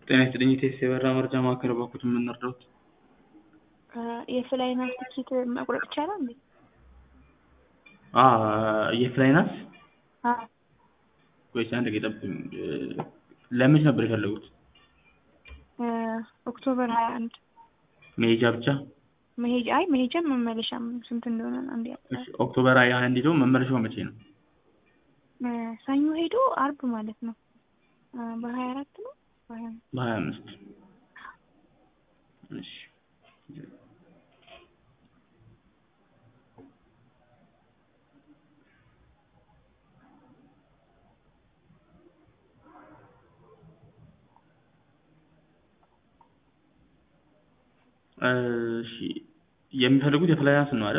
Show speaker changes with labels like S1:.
S1: ጤና ይስጥልኝ የቴስት የበራ መረጃ ማዕከል በኩት የምንረዳውት
S2: የፍላይናስ ትኬት መቁረጥ ይቻላል እንዴ?
S1: የፍላይናስ
S2: አዎ
S1: ወይስ አንድ ጊዜ ጠብቁኝ። ለመች ነበር የፈለጉት?
S2: ኦክቶበር ሀያ አንድ
S1: መሄጃ ብቻ?
S2: መሄጃ አይ መሄጃም መመለሻም ስንት እንደሆነ አንድ
S1: እሺ፣ ኦክቶበር ሀያ አንድ ሄዶ መመለሻው መቼ ነው?
S2: ሰኞ ሄዶ አርብ ማለት ነው። በሀያ አራት ነው በሀያ አምስት
S1: በሀያ አምስት እሺ እሺ የሚፈልጉት የፍላይናስ ነው አይደል?